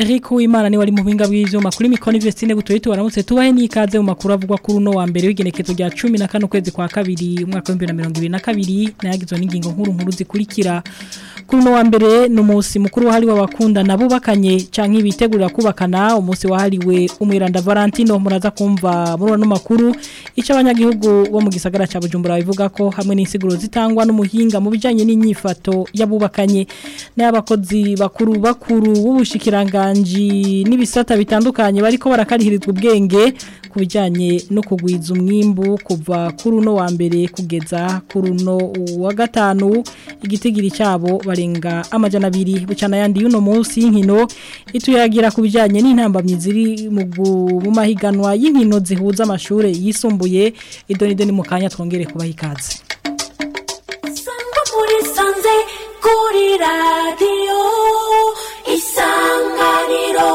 Eric Uwimana ni wari mu binga bw'ivyuma kuri Mikoni Vestine gutoye tubaramutse tubahe n'ikaze mu makuru avugwa kuri uno wa mbere w'igenekezo rya 15 kwezi kwa kabiri umwaka wa 2022 nayagizwe n'ingingo nkuru nkuru zikurikira kuri uno wa mbere n'umunsi mukuru wahariwe abakunda nabubakanye canke bitegurira kubakana umunsi wahariwe umwiranda Valentino muraza kumva muri no makuru ico abanyagihugu bo mu gisagara ca Bujumbura bivuga ko hamwe n'insiguro zitangwa n'umuhinga mu bijanye n'inyifato yabubakanye n'abakozi bakuru bakuru w'ubushikiranganje n'ibisata bitandukanye bariko barakarihirizwa ubwenge ku bijyanye no kugwiza umwimbu kuva kuri uno wa mbere kugeza kuri uno wa gatanu igitigiri cyabo barenga amajana abiri bucana yandi y'uno munsi y'inkino ituyagira ku bijyanye n'intambamyi ziri mu mahiganwa y'inkino zihuza amashuri yisumbuye idoni ni mu kanya twongere kubaha ikaze kuri radiyo isanganiro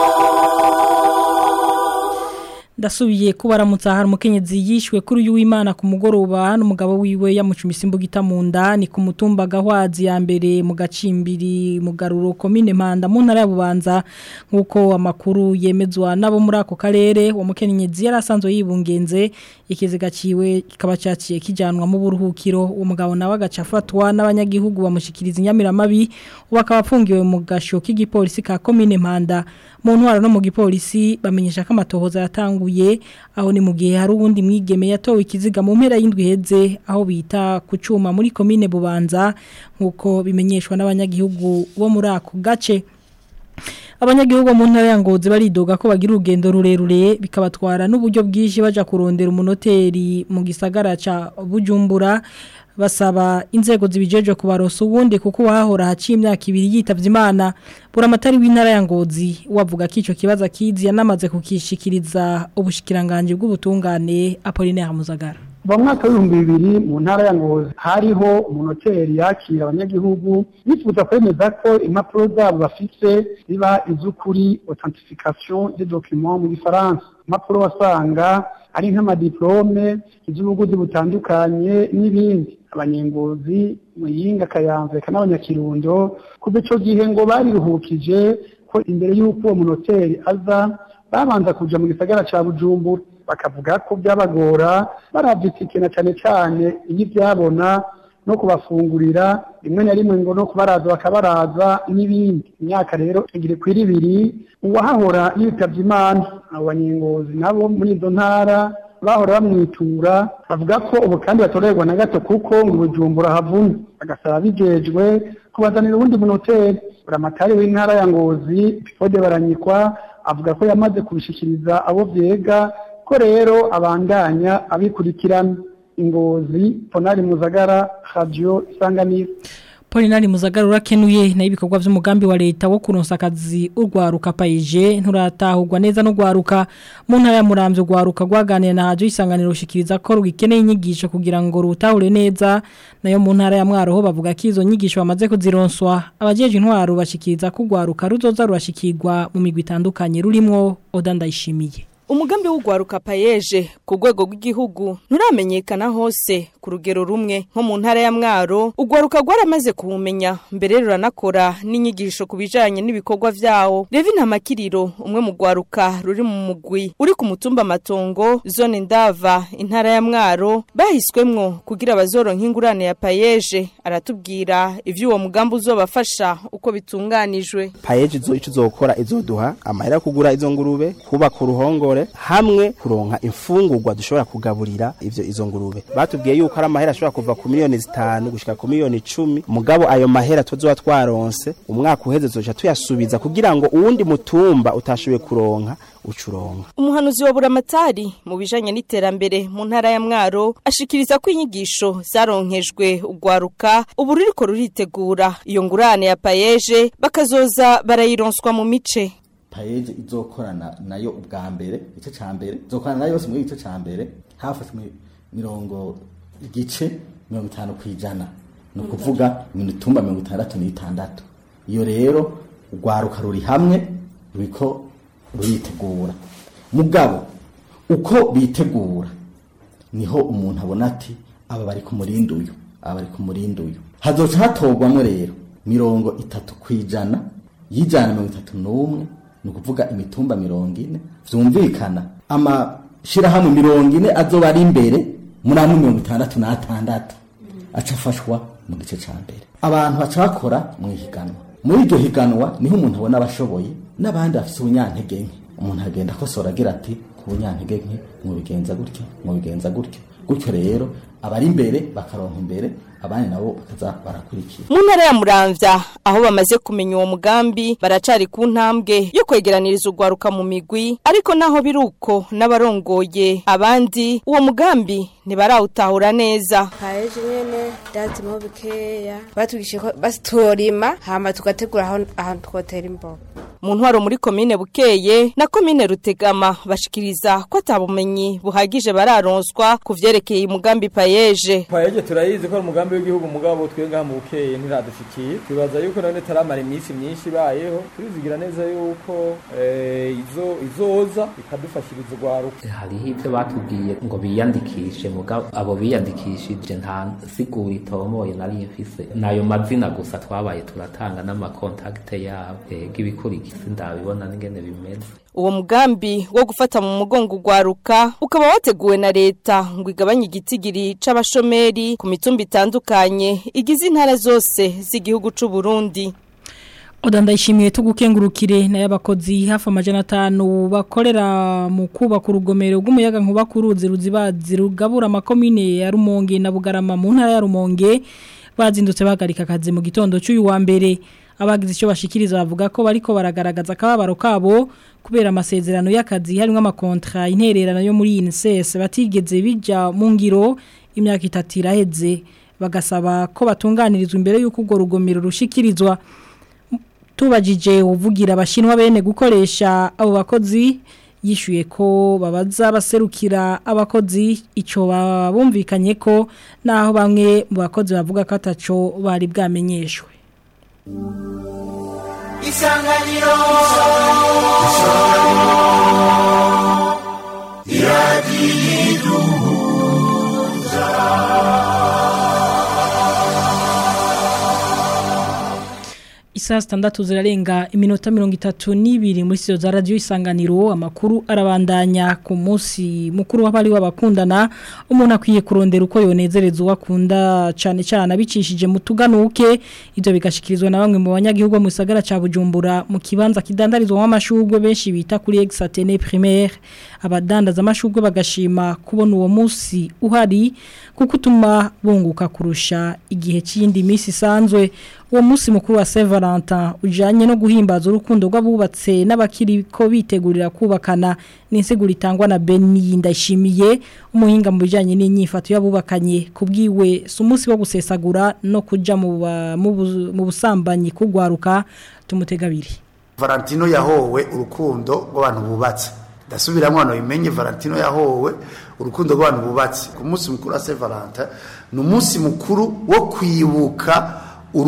ndasubiye kubaramutsa hari umukenyezi yishwe kuri uyu w'Imana ku mugoroba n'umugabo wiwe yamucumise imbuga mu nda ni ku mutumba gahwazi ya mbere mu gacimbiri mu garuro komine Mpanda mu ntara ya Bubanza nkuko amakuru yemezwa nabo muri ako karere uwo mukenyezi yarasanzwe yibungenze ikiziga ciwe kikaba cyaciye kijanwa mu buruhukiro uwo mugabo nawe agacafatwa n'abanyagihugu bamushikiriza inyamiramabi bakaba afungiwe mu gasho k'igipolisi ka komine Mpanda mu ntwaro no mu gipolisi bamenyesha ko amatohoza yatanguye aho ni mu gihe hari ubundi mwigeme yatowe ikiziga mu mpera y'indwi heze aho bita ku cuma muri komine Bubanza nkuko bimenyeshwa n'abanyagihugu bo muri ako gace abanyagihugu mu ntara ya ngozi baridoga ko bagira urugendo rurerure bikabatwara n'uburyo bwinshi baja kurondera umunoteri mu gisagara ca Bujumbura basaba inzego zibijeje kubarosa ubundi kuko wahora haciye imyaka ibiri yitavye Imana buramatari w'intara ya Ngozi wavuga ko ico kibazo kizi yanamaze kukishikiriza ubushikiranganje bw'ubutungane Apollinaire Muzagara mu mwaka w'ibihumbi bibiri mu ntara ya ngozi hariho umunoteri yakira abanyagihugu yifuza kwemeza ko impapuro zabo bafise ziba iz'ukuri authentification des documents mu gifaransa impapuro wasanga ari nk'amadiplome iz'ubuguzi butandukanye n'ibindi abanyengozi muyinga kayanza reka n'abanyakirundo kuva ico gihe ngo bariruhukije ko imbere y'uko uwo munoteri aza babanza kuja mu gisagara ca bujumbura bakavuga ko byabagora baravye itike na cane cane iyo ivyabona no kubafungurira rimwe na rimwe ngo no kubaraza bakabaraza n'ibindi imyaka rero igire kwiri ibiri uwahahora yitavye imana abo banyengozi nabo muri izo ntara bahora bamwitura bavuga ko ubu kandi batorerwa na gato kuko ngo bujumbura havumye bagasaba bijejwe kubazanira ubundi munoteri buramatari w'intara ya ngozi pifode baranyikwa avuga ko yamaze kubishikiriza abo vyega ko rero abandanya abikurikirana ingozi ponari muzagara radio isanganiro Polinari muzagara urakenuye na ibikorwa vy'umugambi wa leta wo kuronsa akazi urwaruka paije nturatahurwa neza no gwaruka mu ntara ya Muramvyo gwaruka gwaganira na radio isanganiro ushikiriza ko rugikeneye inyigisho kugira ngo rutahure neza nayo mu ntara ya Mwaro ho bavuga ko izo nyigisho bamaze kuzironswa abajeje intwaro bashikiriza ko gwaruka ruzoza rurashikirwa mu migwi itandukanye rurimwo odandayishimiye umugambi w'ugwaruka payeje ku rwego rw'igihugu nturamenyekana hose ku rugero rumwe nko mu ntara ya mwaro ugwaruka rwaramaze kuwumenya mbere ruranakora n'inyigisho ku bijanye n'ibikorwa vyawo Levi Ntamakiriro umwe mu gwaruka ruri mu mugwi uri ku mutumba matongo zone ndava intara ya mwaro bahiswemwo kugira bazoronka ingurane ya payeje aratubwira ivyo uwo mugambi uzobafasha uko bitunganijwe payeje izo ico izokora izoduha amahera yo kugura izo ngurube kubaka uruhongore hamwe kuronka imfungurwa dushobora kugaburira ivyo izo ngurube batubwiye yuko ari amahera ashobora kuva ku miliyoni zitanu gushika ku miliyoni icumi mugabo ayo mahera tuzoba twaronse umwaka uheze tuzoca tuyasubiza kugira ngo uwundi mutumba utashoboye kuronka ucuronka umuhanuzi wa buramatari mu bijanye n'iterambere mu ntara ya mwaro ashikiriza ko inyigisho zaronkejwe ugwaruka ubu ruriko ruritegura iyo ngurane ya payeje bakazoza barayironswa mu mice payeje izokorana nayo ubwa mbere igice ca mbere izokorana nayo yose muri igice ca mbere hafashwe mirongo igice mirongo itanu kw'ijana ni ukuvuga imitumba mirongo itandatu n'itandatu iyo rero urwaruka ruri hamwe ruriko ruritegura mugabo uko bitegura niho umuntu abona ati aba bari ku murindi uyu aba bari ku murindi uyu hazoca hatorwamo rero mirongo itatu kw'ijana y'ijana mirongo itatu n'umwe ni ukuvuga imitumba mirongo ine vyumvikana amashirahamwe mirongo ine azoba ari imbere muri amwe mirongo itandatu n'atandatu aca afashwa mu gice ca mbere abantu baca bakora mu ihiganwa muri iryo higanwa niho umuntu abona abashoboye n'abandi bafise ubunyantege nke umuntu agenda akosora agira ati ku bunyantege nke mubigenza gutyo mubigenza gutyo gutyo rero abari imbere bakaronka imbere abandi nabo bakaza barakurikira mu ntara ya muramvya aho bamaze kumenya uwo mugambi baracari ku ntambwe yo kwegeraniriza urwaruka mu migwi ariko naho biruko n'abarongoye abandi uwo mugambi ntibarawutahura neza haje nyene ndazimo bikeya batugishije ko basitorima hama tugategura aho ahantu twotera imboga mu ntwaro muri komine bukeye na komine rutegama bashikiriza ko atabumenyi buhagije bararonswa ku vyerekeye umugambi payeje payeje turayizi ko ari umugambi w'igihugu mugabo twenga mu bukeye ntiradushikiye twibaza yuko none taramara iminsi myinshi ibayeho turizigira neza yuko eh, izo izoza ikadufashiriza urwaruka hariho ibyo batubwiye ngo biyandikishe mugabo abo biyandikishije nta sigura itomoye nari mfise nayo mazina gusa twabaye turatanga n'amakontakite yabo ega ibikurikira ndabibona n'ingene bimeze uwo mugambi wo gufata mu mugongo urwaruka ukaba wateguwe na leta ngo igabanye igitigiri c'abashomeri ku mitumba itandukanye igize intara zose z'igihugu c'u Burundi Oda ndayishimiye tugukengurukire na y'abakozi hafi amajana atanu bakorera mu kubaka urugomero rw'umuyaga nkuba ku ruzi ruzibazi rugabura amakomine ya Rumonge na Bugarama mu ntara ya Rumonge bazindutse bahagarika akazi mu gitondo cy'uyu wa mbere abagize icyo bashikiriza bavuga ko bariko baragaragaza akababaro kabo kubera amasezerano y'akazi harimo amakontra intererano yo muri INSS batigeze bija mu ngiro imyaka itatu iraheze bagasaba ko batunganirizwa imbere y'uko urwo rugomero rushikirizwa tubajije uvugira abashinwa bene gukoresha abo bakozi yishyuye ko babaza baserukira abakozi icyo bumvikanye ko naho bamwe mu bakozi bavuga ko ataco bari bwamenyeshwe isanganiro Isaa sitandatu zirarenga iminota mirongo itatu n'ibiri muri sitiyo za radiyo isanganiro amakuru arabandanya ku munsi mukuru w'abari w'abakundana umuntu akwiye kurondera uko yonezereza uwo akunda cyane cyane abicishije mu tuganuke ibyo bigashikirizwa na bamwe mu banyagihugu mu gisagara cya bujumbura mu kibanza kidandarizwamo amashugwe benshi bita kuri egisatene primaire abadandaza amashugwe bagashima kubona uwo munsi uhari kuko utuma bunguka kurusha igihe cy'iyindi minsi isanzwe uwo munsi mukuru wa Saint Valentin ujanye no guhimbaza urukundo rw'abubatse n'abakiri ko bitegurira kubakana n'insiguro itangwa na Beni ndashimiye umuhinga mu bijanye n'inyifato y'abubakanye kubwiwe si umunsi wo gusesagura no kuja mu ba- mu bu- mu busambanyi kugwaruka tumutegabiri Valentino yahowe urukundo rw'abantu bubatse ndasubiramo hano bimenye Valentino yahowe urukundo rw'abantu bubatse ku munsi mukuru wa Saint Valentin ni umunsi mukuru wo kwibuka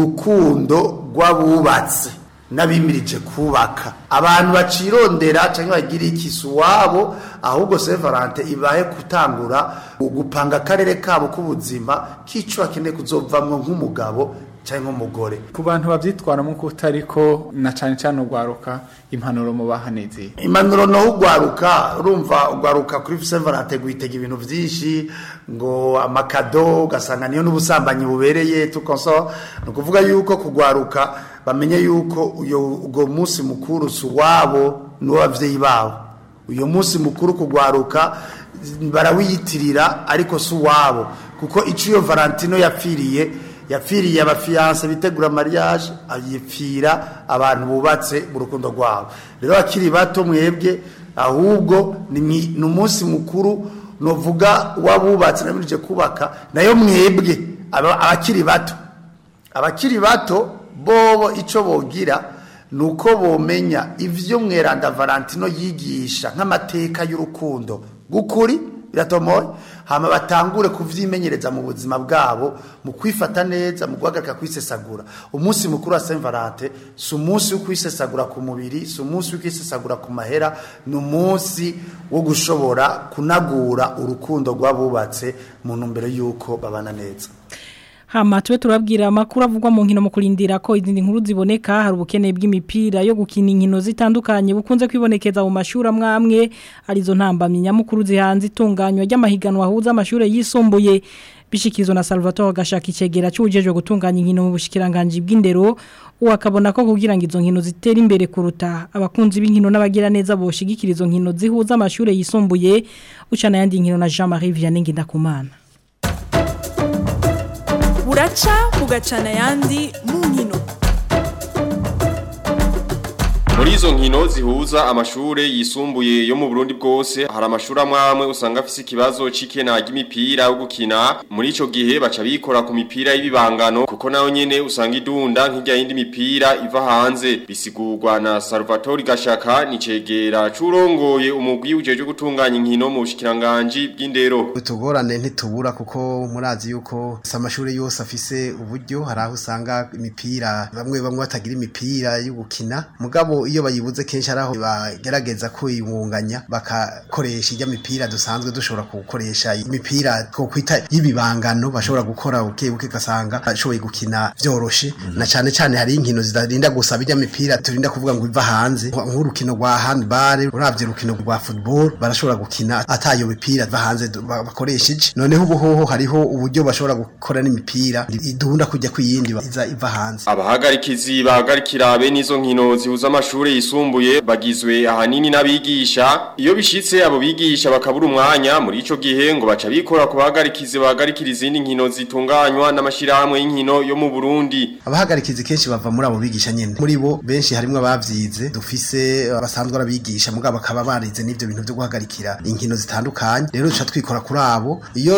urukundo rw'abubatse n'abimirije kubaka abantu bacirondera cyangwa bagira ikisi wabo ahubwo Saint Valentin ibahe gutangura gupanga akarere kabo k'ubuzima k'ico bakeneye kuzovamwo nk'umugabo cyangwa nk'umugore ku bantu babyitwaramo ko utariko na cyane cyane ugwaruka impanuro mu bahanizi impanuro no ugwaruka urumva ugwaruka kuri Saint Valentin guitega ibintu byinshi ngo amakado ugasanga niyo n'ubusambanyi bubereye tukonso ni ukuvuga yuko kugwaruka bamenye yuko uyo ubwo munsi mukuru si uwabo n'uw'ababyeyi babo uyu munsi mukuru kugwaruka barawiyitirira ariko si uwabo kuko icyo iyo valentino yapfiriye yapfiriye abafiyanse bitegura mariage ayipfira abantu bubatse mu rukundo rwabo rero akiri bato mwebwe ahubwo ni mwi- ni umunsi mukuru novuga w'abubatse namirije kubaka nayo mwebwe aba- abakiri bato abakiri bato bobo icyo bogira ni uko bomenya ibyo mweranda valentino yigisha nk'amateka y'urukundo gukuri biratomoye hama batangure kuvyimenyereza mu buzima bwabo mu kwifata neza mu guhagarika kwisesagura umunsi mukuru wa Saint Valentin si umunsi wo kwisesagura ku mubiri si umunsi wo kwisesagura ku mahera ni umunsi wo gushobora kunagura urukundo rw'abubatse mu ntumbero y'uko babana neza hama tube turabwira amakuru avugwa mu nkino mu kurindira ko izindi nkuru ziboneka hari ubukene bw'imipira yo gukina inkino zitandukanye bukunze kwibonekeza mu mashuri amwe amwe arizo ntambamye nyamukuru zihanze itunganywa ry'amahiganwa ahuza amashuri yisumbuye bishikizo na Salvatore gashaka icegera cy'ujeje gutunganya inkino mu bushikiranganje bw'indero wakabona ko kugira ngo izo nkino zitere imbere kuruta abakunzi b'inkino n'abagira neza boshigikira izo nkino zihuza amashuri yisumbuye ucana yandi nkino na Jean-Marie Vianney Ngendakumana buraca bugacana yandi mu nkino Muri izo nkino zihuza amashure yisumbuye yo mu Burundi bwose hari amashuri amwamwe usanga afise ikibazo c'ikena ry'imipira yo gukina muri ico gihe baca bikora ku mipira y'ibibangano kuko nayo nyene usanga idunda nk'irya yindi mipira iva hanze bisigurwa na Salvatore Gashaka ni cegera curongoye umugwi ujeje gutunganya inkino mu bushikiranganje bw'indero utugorane ntitubura kuko murazi yuko amashuri yose afise uburyo hari aho usanga imipira bamwe bamwe batagira imipira yo gukina mugabo iyo bayibuze kenshi ari aho bagerageza kuyibunganya bakakoresha ijya mipira dusanzwe dushobora gukoresha imipira two kwita y'ibibangano bashobora gukora buke buke gasanga bashoboye gukina vyoroshe na cane cane hari inkino zidarinda gusaba ijya mipira turinda kuvuga ngo iva hanze nk'urukino rwa handball uravye urukino rwa football barashobora gukina atayo mipira iva hanze bakoresheje noneho ubu hoho hariho uburyo bashobora gukora n'imipira idunda kujya kwiyindi iza iva hanze abahagarikizi bahagarikira bene izo nkino zihuza amashuri yisumbuye bagizwe ahanini n'abigisha iyo bishitse abo bigisha bakabura umwanya muri ico gihe ngo baca bikora ku bahagarikizi bahagarikira izindi nkino zitunganywa n'amashirahamwe y'inkino yo mu Burundi abahagarikizi kenshi bava muri abo bigisha nyene muri bo benshi harimo abavyize dufise basanzwe arabigisha mugabo bakaba barize n'ivyo bintu byo guhagarikira inkino zitandukanye rero duca twikora kuri abo iyo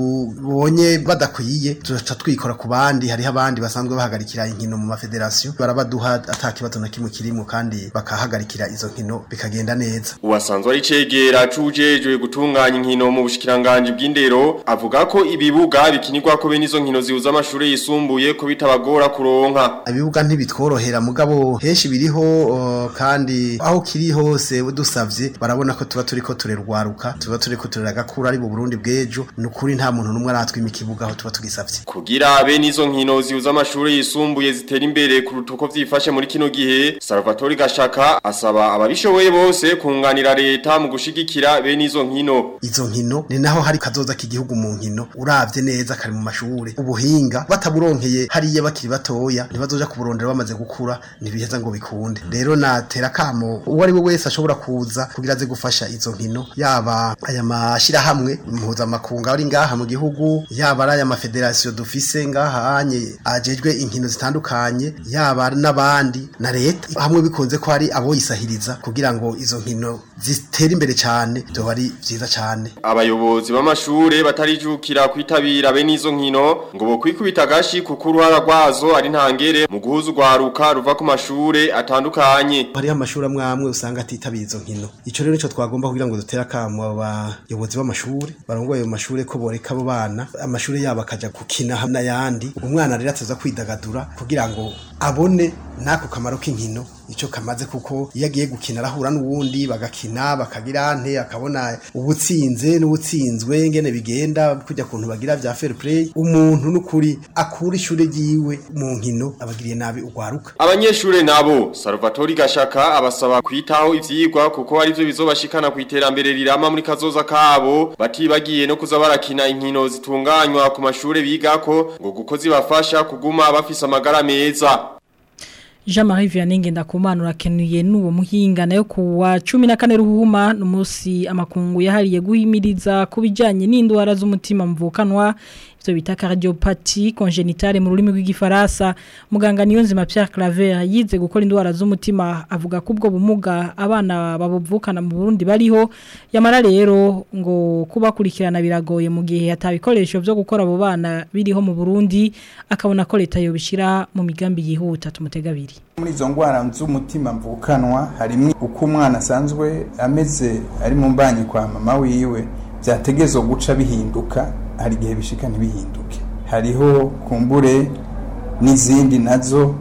tubonye badakwiye duca twikora ku bandi hariho abandi basanzwe bahagarikira inkino mu mafederasiyo barabaduha atakibazo na kimwe kirimo kandi bakahagarikira izo nkino bikagenda neza uwasanzwe ari cegera cujejwe gutunganya inkino mu bushikiranganje bw'indero avuga ko ibibuga bikinirwa ko bene izo nkino zihuza amashuri yisumbuye ko bitabagora kuronka ibibuga ntibitworohera mugabo henshi biriho uh, kandi aho kiri hose dusavye barabona ko tuba turiko turerwaruka tuba turiko turagakura ari mu Burundi bwejo nukuri nta muntu numwe aratwima ikibuga aho tuba tugisavye kugira bene izo nkino zihuza amashuri yisumbuye zitera imbere kuruta uko vyifashe muri kino gihe Salvatore Gashaka asaba ababishoboye bose kunganira leta mu gushigikira bene izo nkino izo nkino ni naho hari kazoza k'igihugu mu nkino uravye neza kari mu mashure ubuhinga bataburonkeye hariya bakiri batoya ntibazoja kuburondera bamaze gukura ntibiheza ngo bikunde rero natera kamo uwo ari we wese ashobora kuza kugira aze gufasha izo nkino yaba aya mashirahamwe mpuzamakungu ari ngaha mu gihugu yaba ari aya mafederasiyo dufise ngaha anye ajejwe inkino zitandukanye yaba n'abandi na leta hamwe bikunze ko hari aboyisahiriza kugira ngo izo nkino zitere imbere cyane byo ari byiza cyane abayobozi b'amashure batarijukira kwitabira bene izo nkino ngo bo kwikubita gashi kuko uruhara rwazo ari ntangere mu guhuza urwaruka ruva ku mashure atandukanye hari amashuri amwe amwe usanga atitabira izo nkino ico rero nico twagomba kugira ngo dutere akamo abayobozi b'amashure barongoye ayo mashure ko boreka abo bana amashure yabo akaja gukina n'ayandi umwana rero ataza kwidagadura kugira ngo abone nako kamaro k'inkino ico kamaze kuko iyo agiye gukina arahura n'uwundi bagakina bakagira nte akabona ubutsinze n'ubutsinzwe ngene bigenda kujya kuntu bagira vya fair play umuntu n'ukuri akura ishure ryiwe mu nkino abagiriye nabi ugwaruka abanyeshure nabo Salvatore Gashaka abasaba kwitaho ivyigwa kuko ari byo bizobashikana ku iterambere rirama muri kazoza kabo batibagiye no kuza barakina inkino zitunganywa ku mashure bigako ngo guko zibafasha kuguma bafise amagara meza Jean-Marie Vianney Ngendakumana urakenuye n'uwo muhinga nayo kuwa 14 ruhuma n'umunsi amakungu yahariye guhimiriza kubijanye n'indwara z'umutima mvukanwa ivyo bita cardiopathie congénitale mu rurimi rw'igifaransa muganga niyo nzima Pierre Claver yize gukora indwara z'umutima avuga ko ubwo bumuga abana babuvukana mu Burundi bariho yamara rero ngo kubakurikirana biragoye mu gihe atabikoresho byo gukora abo bana biriho mu Burundi akabona ko leta yobishira mu migambi yihuta tumutegabiri muri izo ndwara z'umutima mvukanwa harimo uko umwana asanzwe ameze ari mu mbanyi kwa mama wiwe byategezo guca bihinduka hari igihe bishika ntibihinduke hariho kumbure n'izindi nazo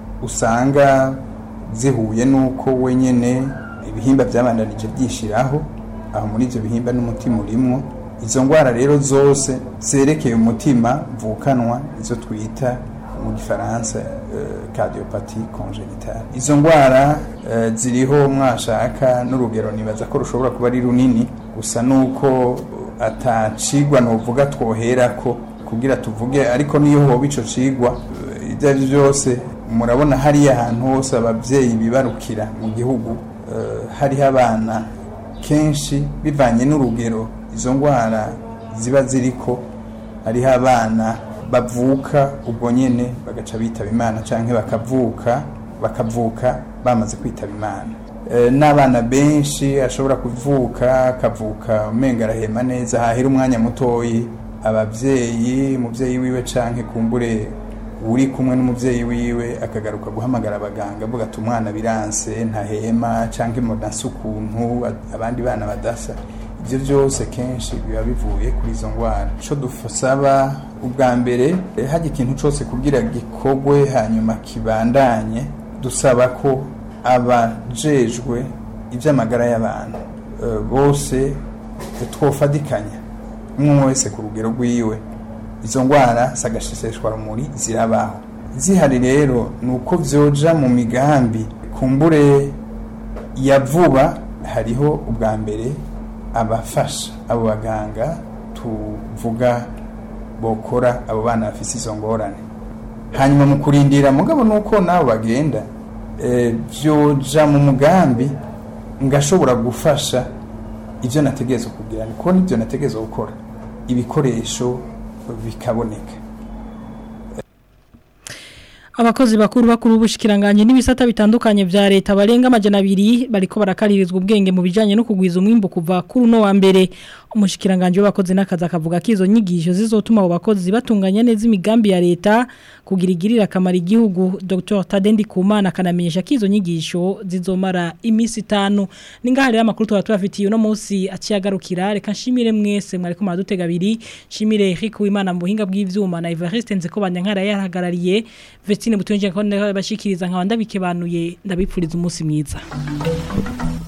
usanga zihuye n'uko wenyine ibihimba byabandanije byishiraho aho muri ibyo bihimba n'umutima urimwo izo ndwara rero zose zerekeye umutima mvukanwa izo twita mu gifaransa uh, cardiopathy congénitale izo ndwara uh, ziriho mwashaka n'urugero nibaza ko rushobora kuba ari runini gusa nuko atacigwa novuga twoherako kugira tuvuge ariko niyo hoba ico cigwa uh, ibyo ari byose murabona hariya ahantu hose ababyeyi bibarukira mu gihugu uh, hariho abana kenshi bivanye n'urugero izo ndwara ziba ziriko hariho abana bavuka ubwo nyene bagaca bitaba imana canke bakavuka bakavuka bamaze kwitaba imana e, n'abana benshi ashobora kuvuka akavuka umenga arahema neza hahera umwanya mutoyi abavyeyi umuvyeyi wiwe canke kumbure uri kumwe n'umuvyeyi wiwe akagaruka guhamagara abaganga avuga ati umwana biranse ntahema canke mudanse ukuntu abandi bana badasa ibyo byose kenshi biba bivuye kuri izo ndwara icyo dusaba ubwa mbere hajya ikintu cyose kugira gikorwe hanyuma kibandanye dusaba ko abajejwe iby'amagara y'abantu bose twofadikanya umwe wese ku rugero rw'iwe izo ndwara sagashisheshwa rumuri zirabaho zihari rero ni uko byoja mu migambi kumbure ya vuba hariho ubwa mbere abafasha abo baganga tuvuga bokora abo bana bafite izo ngorane hanyuma mu kurindira mugabo nuko nabo bagenda byoja mu mugambi ngashobora gufasha ibyo nategereza kugira niko nibyo nategereza gukora ibikoresho bikaboneka abakozi bakuru bakuru ubushikiranganje n'ibisata bitandukanye vya leta barenga amajana abiri bariko barakaririzwa ubwenge mu bijanye no kugwiza umwimbo kuva kuri no wa mbere umushikiranganje w'abakozi n'akazi akavuga ko izo nyigisho zizotuma abo bakozi batunganya neza imigambi ya leta kugira igirira akamaro igihugu Dr Tadendi Kumana kanamenyesha ko izo nyigisho zizomara imisi itanu ningaha rero amakuru tuba tubafitiye uno munsi aciyagarukira reka nshimire mwese mwariko maradutega abiri nshimire Eric Uwimana mu buhinga bw'ivyuma na Evariste Nzeko banyankara yarahagarariye Vestine Butunje ko bashikiriza nkabanda bikebanuye ndabipfuriza umunsi mwiza